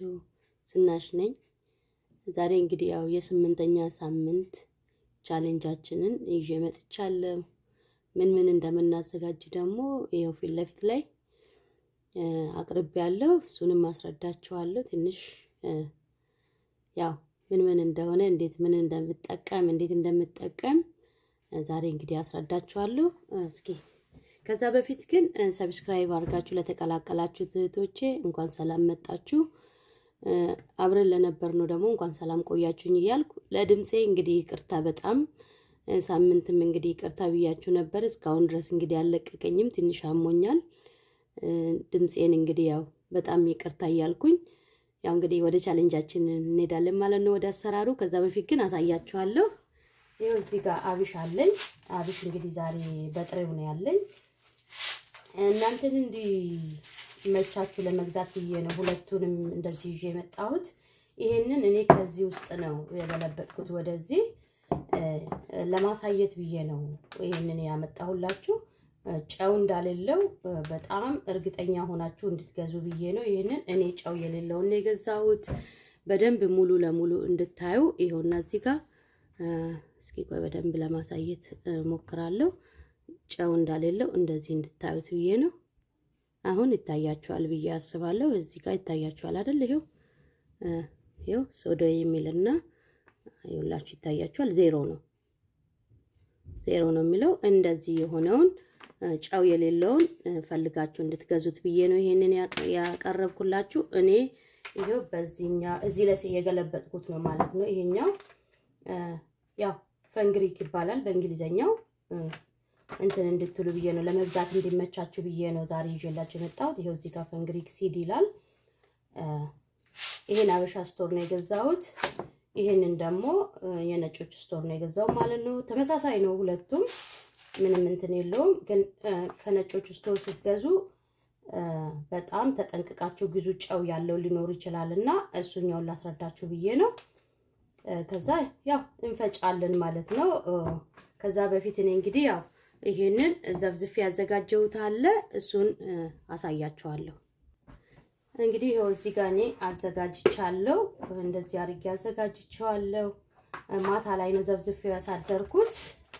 ናችሁ? ዝናሽ ነኝ። ዛሬ እንግዲህ ያው የስምንተኛ ሳምንት ቻሌንጃችንን ይዤ መጥቻለሁ። ምን ምን እንደምናዘጋጅ ደግሞ ይኸው ፊት ለፊት ላይ አቅርቤ ያለው እሱንም አስረዳችኋለሁ። ትንሽ ያው ምን ምን እንደሆነ እንዴት ምን እንደምጠቀም እንዴት እንደምጠቀም ዛሬ እንግዲህ አስረዳችኋለሁ። እስኪ ከዛ በፊት ግን ሰብስክራይብ አድርጋችሁ ለተቀላቀላችሁ እህቶቼ እንኳን ሰላም መጣችሁ። አብረን ለነበር ነው ደግሞ እንኳን ሰላም ቆያችሁኝ እያልኩ ለድምፄ እንግዲህ ይቅርታ በጣም ሳምንትም እንግዲህ ይቅርታ ብያችሁ ነበር። እስካሁን ድረስ እንግዲህ አልለቀቀኝም፣ ትንሽ አሞኛል። ድምፄን እንግዲህ ያው በጣም ይቅርታ እያልኩኝ ያው እንግዲህ ወደ ቻሌንጃችን እንሄዳለን ማለት ነው፣ ወደ አሰራሩ። ከዛ በፊት ግን አሳያችኋለሁ። ይኸው እዚህ ጋር አብሽ አለኝ። አብሽ እንግዲህ ዛሬ በጥሬው ነው ያለኝ። እናንተን እንዲመቻችሁ ለመግዛት ብዬ ነው ሁለቱንም እንደዚህ ይዤ የመጣሁት። ይሄንን እኔ ከዚህ ውስጥ ነው የበለበጥኩት ወደዚህ ለማሳየት ብዬ ነው ይሄንን ያመጣሁላችሁ። ጨው እንዳሌለው በጣም እርግጠኛ ሆናችሁ እንድትገዙ ብዬ ነው። ይህንን እኔ ጨው የሌለውን ነው የገዛሁት። በደንብ ሙሉ ለሙሉ እንድታዩ ይኸውና እዚህ ጋር እስኪ ቆይ በደንብ ለማሳየት ሞክራለሁ። ጨው እንዳሌለው እንደዚህ እንድታዩት ብዬ ነው። አሁን ይታያችኋል ብዬ አስባለሁ። እዚህ ጋር ይታያችኋል አይደል? ይኸው ይኸው ሶዶ የሚልና ይኸውላችሁ ይታያችኋል። ዜሮ ነው ዜሮ ነው የሚለው እንደዚህ የሆነውን ጨው የሌለውን ፈልጋችሁ እንድትገዙት ብዬ ነው ይሄንን ያቀረብኩላችሁ። እኔ ይሄው በዚህኛ እዚህ ላይ የገለበጥኩት ነው ማለት ነው። ይሄኛው ያው ፈንግሪክ ይባላል በእንግሊዘኛው እንትን እንድትሉ ብዬ ነው ለመግዛት እንዲመቻችሁ ብዬ ነው ዛሬ ይዤላችሁ የመጣሁት። ይሄው እዚህ ጋር ፈንግሪክ ሲድ ይላል። ይሄን አበሻ ስቶር ነው የገዛሁት። ይሄንን ደግሞ የነጮች ስቶር ነው የገዛው ማለት ነው። ተመሳሳይ ነው ሁለቱም ምንም እንትን የለውም። ግን ከነጮች ስቶር ስትገዙ በጣም ተጠንቅቃችሁ ግዙ። ጨው ያለው ሊኖር ይችላል እና እሱኛውን ላስረዳችሁ ብዬ ነው። ከዛ ያው እንፈጫለን ማለት ነው። ከዛ በፊት እኔ እንግዲህ ያው ይሄንን ዘብዝፌ ያዘጋጀሁት አለ እሱን አሳያችኋለሁ። እንግዲህ ይኸው እዚህ ጋር እኔ አዘጋጅቻለሁ። እንደዚህ አድርጌ አዘጋጅቼዋለሁ። ማታ ላይ ነው ዘብዝፌ ያሳደርኩት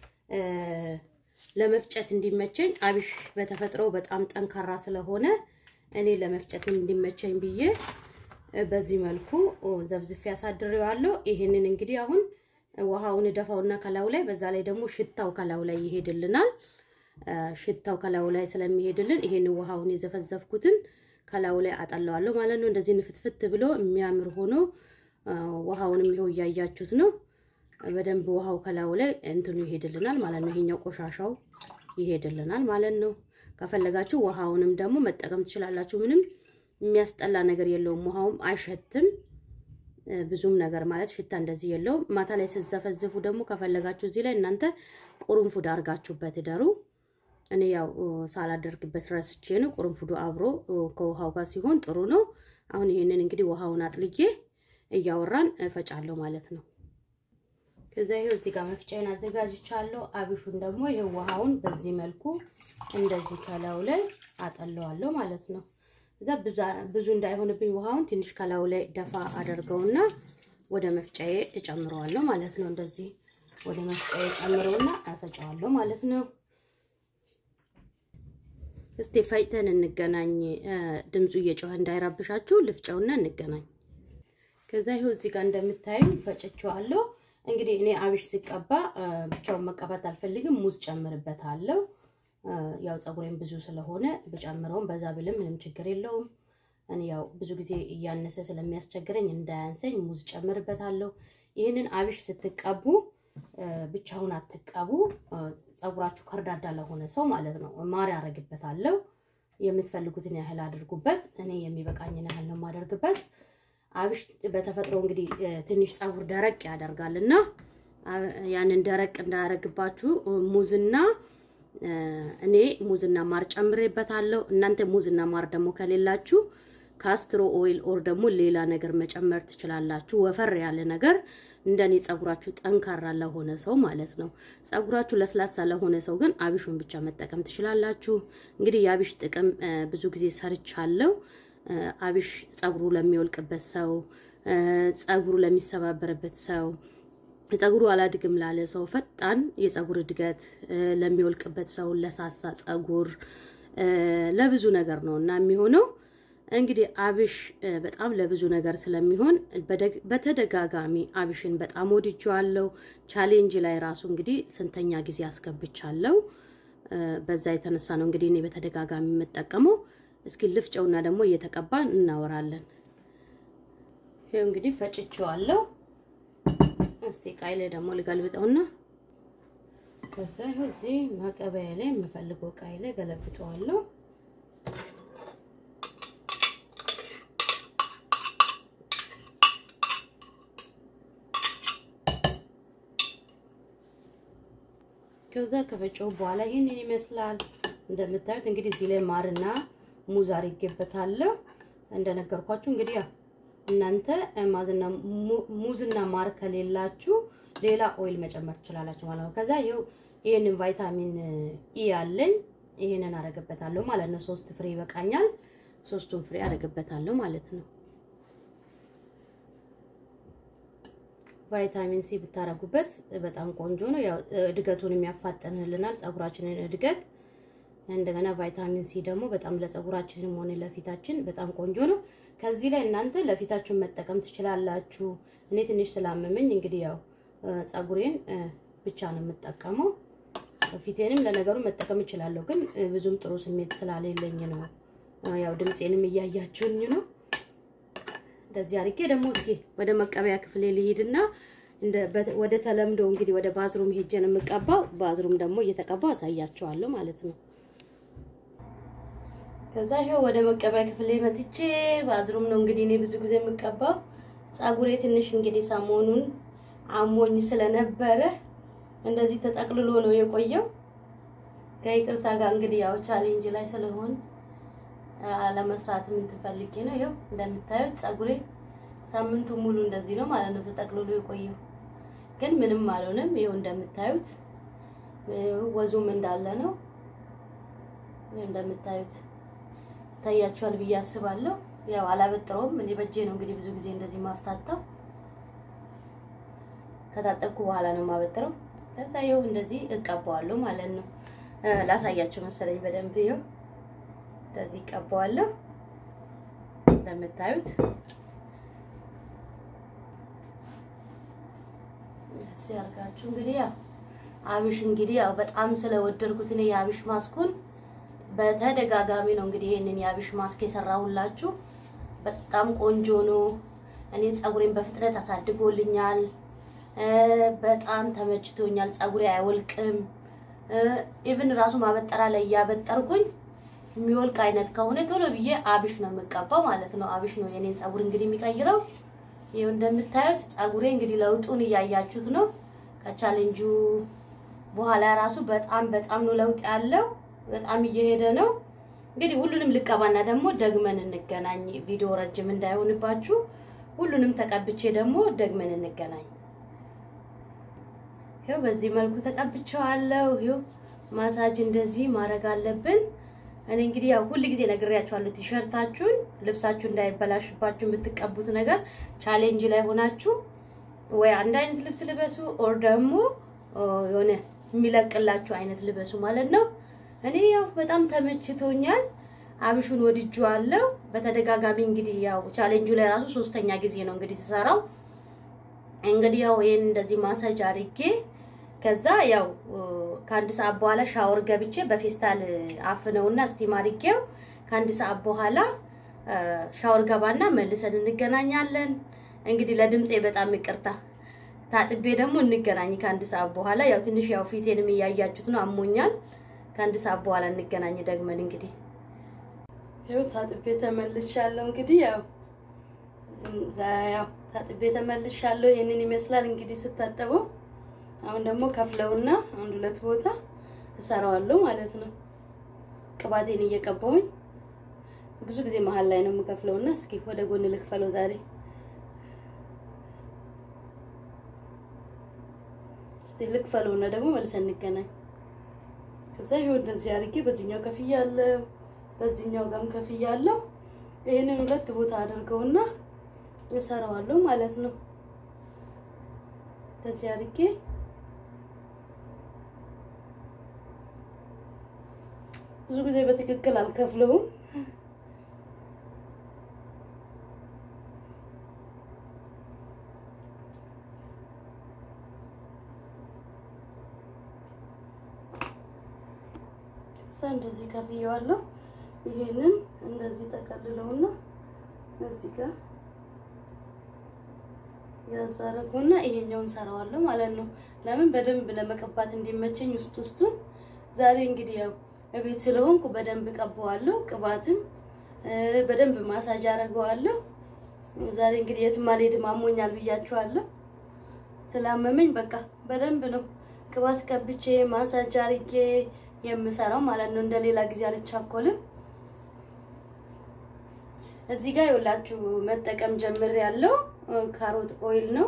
ለመፍጨት እንዲመቸኝ። አብሽ በተፈጥሮ በጣም ጠንካራ ስለሆነ እኔ ለመፍጨት እንዲመቸኝ ብዬ በዚህ መልኩ ዘብዝፌ ያሳድሬዋለሁ። ይሄንን እንግዲህ አሁን ውሃውን እደፋውና ከላዩ ላይ በዛ ላይ ደግሞ ሽታው ከላዩ ላይ ይሄድልናል። ሽታው ከላዩ ላይ ስለሚሄድልን ይሄን ውሃውን የዘፈዘፍኩትን ከላዩ ላይ አጠለዋለሁ ማለት ነው። እንደዚህ ንፍትፍት ብሎ የሚያምር ሆኖ ውሃውንም ይኸው እያያችሁት ነው። በደንብ ውሃው ከላዩ ላይ እንትኑ ይሄድልናል ማለት ነው። ይሄኛው ቆሻሻው ይሄድልናል ማለት ነው። ከፈለጋችሁ ውሃውንም ደግሞ መጠቀም ትችላላችሁ። ምንም የሚያስጠላ ነገር የለውም። ውሃውም አይሸትም ብዙም ነገር ማለት ሽታ እንደዚህ የለውም። ማታ ላይ ስትዘፈዝፉ ደግሞ ከፈለጋችሁ እዚህ ላይ እናንተ ቁርንፉድ አድርጋችሁበት እደሩ። እኔ ያው ሳላደርግበት ረስቼ ነው። ቁርንፉዱ አብሮ ከውሃው ጋር ሲሆን ጥሩ ነው። አሁን ይሄንን እንግዲህ ውሃውን አጥልዬ እያወራን እፈጫለሁ ማለት ነው። ከዛ ይሄው እዚህ ጋር መፍጫዬን አዘጋጅቻለሁ። አብሹን ደግሞ ይሄው ውሃውን በዚህ መልኩ እንደዚህ ከላዩ ላይ አጠለዋለሁ ማለት ነው። እዛ ብዙ እንዳይሆንብኝ ውሃውን ትንሽ ከላዩ ላይ ደፋ አደርገውና ወደ መፍጫዬ እጨምረዋለሁ ማለት ነው። እንደዚህ ወደ መፍጫዬ ጨምረውና አፈጫዋለሁ ማለት ነው። እስቲ ፈጭተን እንገናኝ። ድምፁ እየጮኸ እንዳይረብሻችሁ ልፍጨውና እንገናኝ። ከዛ ይኸው እዚህ ጋር እንደምታዩ ፈጭቼዋለሁ። እንግዲህ እኔ አብሽ ሲቀባ ብቻውን መቀባት አልፈልግም። ሙዝ ጨምርበታለሁ። ያው ፀጉሬም ብዙ ስለሆነ ብጨምረውም በዛ ብልም ምንም ችግር የለውም። እኔ ያው ብዙ ጊዜ እያነሰ ስለሚያስቸግረኝ እንዳያንሰኝ ሙዝ ጨምርበታለሁ። ይህንን አብሽ ስትቀቡ ብቻውን አትቀቡ። ፀጉራችሁ ከርዳዳ ለሆነ ሰው ማለት ነው። ማር ያደርግበታለሁ። የምትፈልጉትን ያህል አድርጉበት። እኔ የሚበቃኝን ያህል ነው የማደርግበት። አብሽ በተፈጥሮ እንግዲህ ትንሽ ፀጉር ደረቅ ያደርጋል እና ያንን ደረቅ እንዳያደርግባችሁ ሙዝና እኔ ሙዝና ማር ጨምሬበታለሁ። እናንተ ሙዝና ማር ደግሞ ከሌላችሁ ካስትሮ ኦይል ኦር ደግሞ ሌላ ነገር መጨመር ትችላላችሁ። ወፈር ያለ ነገር እንደኔ ፀጉራችሁ ጠንካራ ለሆነ ሰው ማለት ነው። ፀጉራችሁ ለስላሳ ለሆነ ሰው ግን አብሹን ብቻ መጠቀም ትችላላችሁ። እንግዲህ የአብሽ ጥቅም ብዙ ጊዜ ሰርቻለሁ። አብሽ ጸጉሩ ለሚወልቅበት ሰው፣ ጸጉሩ ለሚሰባበርበት ሰው፣ ጸጉሩ አላድግም ላለ ሰው፣ ፈጣን የጸጉር እድገት ለሚወልቅበት ሰው፣ ለሳሳ ጸጉር፣ ለብዙ ነገር ነው እና የሚሆነው እንግዲህ አብሽ በጣም ለብዙ ነገር ስለሚሆን በተደጋጋሚ አብሽን በጣም ወድጄዋለሁ። ቻሌንጅ ላይ ራሱ እንግዲህ ስንተኛ ጊዜ አስገብቻለሁ። በዛ የተነሳ ነው እንግዲህ እኔ በተደጋጋሚ የምጠቀመው። እስኪ ልፍጨውና ደግሞ እየተቀባን እናወራለን። ይሄው እንግዲህ ፈጭቼዋለሁ። እስቲ ቃይ ላይ ደግሞ ልገልብጠውና ከዛ ይኸው እዚህ ማቀበያ ላይ የምፈልገው ቃይ ላይ ገለብጠዋለሁ። ከዛ ከፈጨው በኋላ ይህንን ይመስላል። እንደምታዩት እንግዲህ እዚህ ላይ ማርና ሙዝ አድርጌበታለሁ። እንደነገርኳችሁ እንግዲህ ያው እናንተ ማዝና ሙዝና ማር ከሌላችሁ ሌላ ኦይል መጨመር ትችላላችሁ ማለት ነው። ከዛ ይኸው ይህንን ቫይታሚን ኢ ያለኝ ይህንን አረግበታለሁ ማለት ነው። ሶስት ፍሬ ይበቃኛል። ሶስቱን ፍሬ አረግበታለሁ ማለት ነው። ቫይታሚን ሲ ብታረጉበት በጣም ቆንጆ ነው። ያው እድገቱን የሚያፋጥንልናል ጸጉራችንን እድገት። እንደገና ቫይታሚን ሲ ደግሞ በጣም ለጸጉራችንም ሆነ ለፊታችን በጣም ቆንጆ ነው። ከዚህ ላይ እናንተ ለፊታችሁን መጠቀም ትችላላችሁ። እኔ ትንሽ ስላመመኝ እንግዲህ ያው ጸጉሬን ብቻ ነው የምጠቀመው። ፊቴንም ለነገሩ መጠቀም እችላለሁ፣ ግን ብዙም ጥሩ ስሜት ስላሌለኝ ነው። ያው ድምፄንም እያያችሁኝ ነው። እንደዚህ አድርጌ ደግሞ እስኪ ወደ መቀበያ ክፍሌ ልሂድና ወደ ተለምዶ እንግዲህ ወደ ባዝሩም ሄጄ ነው የምቀባው። ባዝሩም ደግሞ እየተቀባው አሳያቸዋለሁ ማለት ነው። ከዛ ይሄው ወደ መቀበያ ክፍሌ መጥቼ ባዝሩም ነው እንግዲህ እኔ ብዙ ጊዜ የምቀባው። ጸጉሬ ትንሽ እንግዲህ ሰሞኑን አሞኝ ስለነበረ እንደዚህ ተጠቅልሎ ነው የቆየው። ከይቅርታ ጋር እንግዲህ ያው ቻሌንጅ ላይ ስለሆን ለመስራት ምን ትፈልጌ ነው። ይኸው እንደምታዩት ጸጉሬ ሳምንቱ ሙሉ እንደዚህ ነው ማለት ነው ተጠቅልሎ የቆየው፣ ግን ምንም አልሆነም። ይኸው እንደምታዩት ወዙም እንዳለ ነው። ይኸው እንደምታዩት ይታያችኋል ብዬ አስባለሁ። ያው አላበጥረውም እኔ በእጄ ነው እንግዲህ ብዙ ጊዜ እንደዚህ ማፍታታው። ከታጠብኩ በኋላ ነው የማበጥረው። ከዛ ይኸው እንደዚህ እቀባዋለሁ ማለት ነው። ላሳያችሁ መሰለኝ በደንብ ይኸው እንደዚህ ቀባዋለሁ እንደምታዩት እዚህ አድርጋችሁ እንግዲህ ያው አብሽ እንግዲህ ያው በጣም ስለወደድኩት እኔ የአብሽ ማስኩን በተደጋጋሚ ነው እንግዲህ ይሄንን የአብሽ ማስክ የሰራሁላችሁ። በጣም ቆንጆ ነው። እኔ ጸጉሬን በፍጥነት አሳድጎልኛል። በጣም ተመችቶኛል። ጸጉሬ አይወልቅም። ኢቭን ራሱ ማበጠራ ላይ እያበጠርኩኝ የሚወልቅ አይነት ከሆነ ቶሎ ብዬ አብሽ ነው የምቀባው ማለት ነው። አብሽ ነው የኔን ጸጉር እንግዲህ የሚቀይረው። ይኸው እንደምታዩት ጸጉሬ እንግዲህ ለውጡን እያያችሁት ነው። ከቻሌንጁ በኋላ ራሱ በጣም በጣም ነው ለውጥ ያለው። በጣም እየሄደ ነው። እንግዲህ ሁሉንም ልቀባና ደግሞ ደግመን እንገናኝ። ቪዲዮ ረጅም እንዳይሆንባችሁ ሁሉንም ተቀብቼ ደግሞ ደግመን እንገናኝ። ይኸው በዚህ መልኩ ተቀብቼዋለሁ። ይኸው ማሳጅ እንደዚህ ማድረግ አለብን። እኔ እንግዲህ ያው ሁል ጊዜ ነግሬያችኋለሁ። ቲሸርታችሁን ልብሳችሁ እንዳይበላሽባችሁ የምትቀቡት ነገር ቻሌንጅ ላይ ሆናችሁ ወይ አንድ አይነት ልብስ ልበሱ፣ ኦር ደግሞ የሆነ የሚለቅላችሁ አይነት ልበሱ ማለት ነው። እኔ ያው በጣም ተመችቶኛል። አብሹን ወድጄዋለሁ። በተደጋጋሚ እንግዲህ ያው ቻሌንጁ ላይ ራሱ ሶስተኛ ጊዜ ነው እንግዲህ ስሰራው። እንግዲህ ያው ይሄን እንደዚህ ማሳጅ አድርጌ ከዛ ያው ከአንድ ሰዓት በኋላ ሻወር ገብቼ በፌስታል አፍነውና ስቲም አድርጌው ከአንድ ሰዓት በኋላ ሻወር ገባና መልሰን እንገናኛለን። እንግዲህ ለድምፄ በጣም ይቅርታ። ታጥቤ ደግሞ እንገናኝ ከአንድ ሰዓት በኋላ ያው ትንሽ ያው ፊቴንም እያያችሁት ነው፣ አሞኛል። ከአንድ ሰዓት በኋላ እንገናኝ ደግመን እንግዲህ ያው ታጥቤ ተመልሻለሁ። እንግዲህ ያው ያው ታጥቤ ተመልሻለሁ። ይሄንን ይመስላል እንግዲህ ስታጠበው አሁን ደግሞ ከፍለውና አንድ ሁለት ቦታ እሰራዋለሁ ማለት ነው። ቅባቴን እየቀባውኝ ብዙ ጊዜ መሀል ላይ ነው የምከፍለውና እስኪ ወደ ጎን ልክፈለው ዛሬ። እስቲ ልክፈለውና ደግሞ መልሰን እንገናኝ። ከዛ ይኸው እንደዚህ አድርጌ በዚህኛው ከፍያለሁ፣ በዚህኛው ጋርም ከፍያለሁ። ይህንን ሁለት ቦታ አድርገውና እሰራዋለሁ ማለት ነው። ከዚህ አድርጌ ብዙ ጊዜ በትክክል አልከፍለውም። እዛ እንደዚህ ከፍየዋለሁ። ይሄንን እንደዚህ ጠቀልለውና እዚህ ጋር ያዛረጉና ይሄኛውን ሰራዋለሁ ማለት ነው። ለምን በደንብ ለመቀባት እንዲመቸኝ ውስጥ ውስጡን ዛሬ እንግዲህ ያው እቤት ስለሆንኩ በደንብ ቀባዋለሁ። ቅባትም በደንብ ማሳጅ አደርገዋለሁ። ዛሬ እንግዲህ የትም አልሄድም አሞኛል ብያችኋለሁ። ስላመመኝ በቃ በደንብ ነው ቅባት ቀብቼ ማሳጅ አርጌ የምሰራው ማለት ነው። እንደሌላ ጊዜ አልቻኮልም። እዚህ ጋር ይኸውላችሁ መጠቀም ጀምር ያለው ካሮት ኦይል ነው።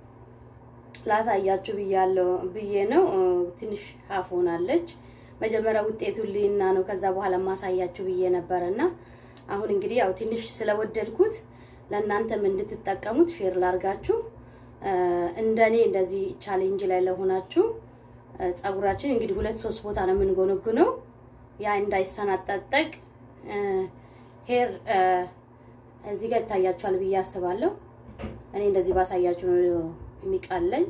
ላሳያችሁ ብያለሁ ብዬ ነው። ትንሽ ሀፍ ሆናለች። መጀመሪያ ውጤቱን ልይና ነው ከዛ በኋላ ማሳያችሁ ብዬ ነበረና አሁን እንግዲህ ያው ትንሽ ስለወደድኩት ለእናንተም እንድትጠቀሙት ሼር ላርጋችሁ። እንደኔ እንደዚህ ቻሌንጅ ላይ ለሆናችሁ ፀጉራችን እንግዲህ ሁለት ሶስት ቦታ ነው የምንጎነጉነው። ያ እንዳይሰናጠጠቅ ሄር እዚህ ጋር ይታያችኋል ብዬ አስባለሁ። እኔ እንደዚህ ባሳያችሁ ነው የሚቃለኝ።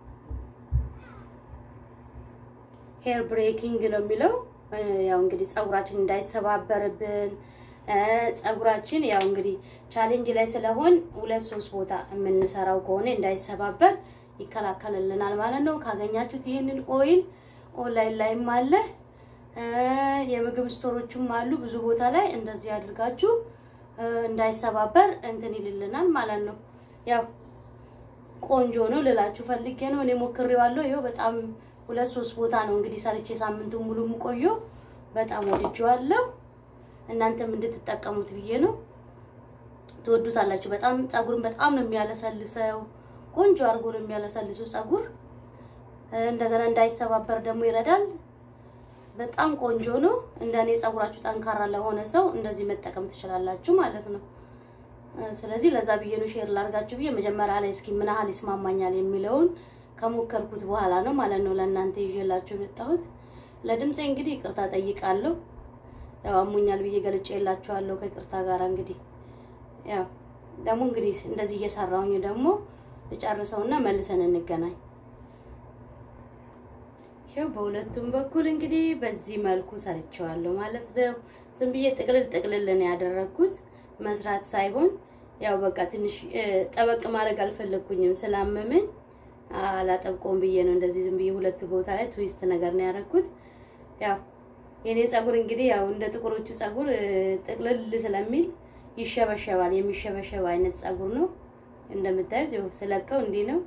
ሄር ብሬኪንግ ነው የሚለው። ያው እንግዲህ ፀጉራችን እንዳይሰባበርብን ፀጉራችን ያው እንግዲህ ቻሌንጅ ላይ ስለሆን ሁለት ሶስት ቦታ የምንሰራው ከሆነ እንዳይሰባበር ይከላከልልናል ማለት ነው። ካገኛችሁት ይህንን ኦይል ኦንላይን ላይም አለ፣ የምግብ ስቶሮችም አሉ። ብዙ ቦታ ላይ እንደዚህ አድርጋችሁ እንዳይሰባበር እንትን ይልልናል ማለት ነው። ያው ቆንጆ ነው ልላችሁ ፈልጌ ነው። እኔ ሞክሬዋለሁ። ይኸው በጣም ሁለት ሶስት ቦታ ነው እንግዲህ ሰርቼ ሳምንቱን ሙሉ የምቆየው። በጣም ወድጄዋለሁ። እናንተም እንድትጠቀሙት ብዬ ነው። ትወዱታላችሁ። በጣም ፀጉርን በጣም ነው የሚያለሰልሰው። ቆንጆ አድርጎ ነው የሚያለሰልሰው ፀጉር። እንደገና እንዳይሰባበር ደግሞ ይረዳል። በጣም ቆንጆ ነው። እንደኔ ፀጉራችሁ ጠንካራ ለሆነ ሰው እንደዚህ መጠቀም ትችላላችሁ ማለት ነው። ስለዚህ ለዛ ብዬ ነው ሼር ላርጋችሁ ብዬ መጀመሪያ ላይ እስኪ ምን ያህል ይስማማኛል የሚለውን ከሞከርኩት በኋላ ነው ማለት ነው ለእናንተ ይዤላችሁ የመጣሁት። ለድምፄ እንግዲህ ይቅርታ ጠይቃለሁ። ያው አሞኛል ብዬ ገልጬ የላችኋለሁ ከይቅርታ ጋር እንግዲህ ያው ደግሞ እንግዲህ እንደዚህ እየሰራሁኝ ደግሞ ልጨርሰውና መልሰን እንገናኝ። ይኸው በሁለቱም በኩል እንግዲህ በዚህ መልኩ ሰርቼዋለሁ ማለት ነው። ዝም ብዬ ጥቅልል ጥቅልል ነው ያደረኩት መስራት ሳይሆን ያው በቃ ትንሽ ጠበቅ ማድረግ አልፈለግኩኝም ስላመመኝ አላጠብቆም ብዬ ነው እንደዚህ ዝም ብዬ ሁለት ቦታ ላይ ትዊስት ነገር ነው ያደረኩት። ያው የኔ ፀጉር እንግዲህ ያው እንደ ጥቁሮቹ ፀጉር ጥቅልል ስለሚል ይሸበሸባል። የሚሸበሸብ አይነት ፀጉር ነው እንደምታዩት። ያው ስለቀው እንዲህ ነው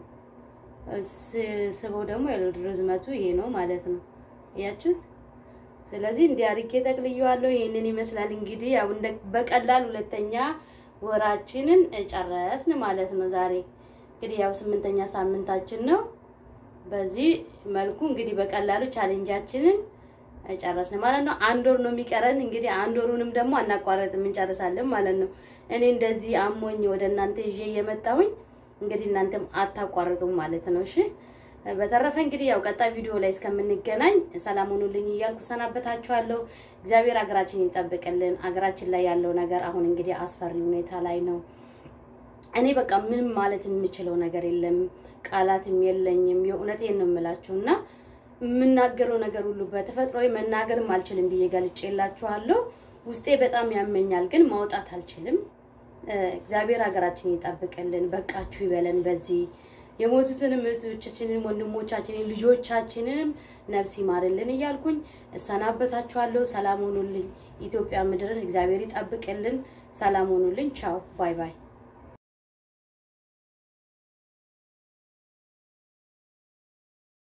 ስበው ደግሞ ርዝመቱ ይሄ ነው ማለት ነው። እያችሁት። ስለዚህ እንዲህ አድርጌ ጠቅልየዋለሁ። ይሄንን ይመስላል እንግዲህ ያው እንደ በቀላል ሁለተኛ ወራችንን ጨረስን ማለት ነው። ዛሬ እንግዲህ ያው ስምንተኛ ሳምንታችን ነው። በዚህ መልኩ እንግዲህ በቀላሉ ቻሌንጃችንን ጨረስን ማለት ነው። አንድ ወር ነው የሚቀረን እንግዲህ አንድ ወሩንም ደግሞ አናቋረጥም እንጨርሳለን ማለት ነው። እኔ እንደዚህ አሞኝ ወደ እናንተ ይዤ እየመጣሁኝ እንግዲህ እናንተም አታቋርጡም ማለት ነው። እሺ በተረፈ እንግዲህ ያው ቀጣይ ቪዲዮ ላይ እስከምንገናኝ ሰላም ሁኑልኝ እያልኩ ሰናበታችኋለሁ። እግዚአብሔር ሀገራችን ይጠብቅልን። ሀገራችን ላይ ያለው ነገር አሁን እንግዲህ አስፈሪ ሁኔታ ላይ ነው። እኔ በቃ ምንም ማለት የምችለው ነገር የለም፣ ቃላትም የለኝም። የእውነቴን ነው የምላችሁ እና የምናገረው ነገር ሁሉ በተፈጥሮዬ መናገርም አልችልም ብዬ ገልጬላችኋለሁ። ውስጤ በጣም ያመኛል፣ ግን ማውጣት አልችልም። እግዚአብሔር ሀገራችን ይጠብቅልን፣ በቃችሁ ይበለን። በዚህ የሞቱትንም እህቶቻችንን፣ ወንድሞቻችንን፣ ልጆቻችንንም ነፍስ ይማርልን እያልኩኝ እሰናበታችኋለሁ። ሰላም ሆኑልኝ። ኢትዮጵያ ምድርን እግዚአብሔር ይጠብቅልን። ሰላም ሆኑልኝ። ቻው ባይ ባይ።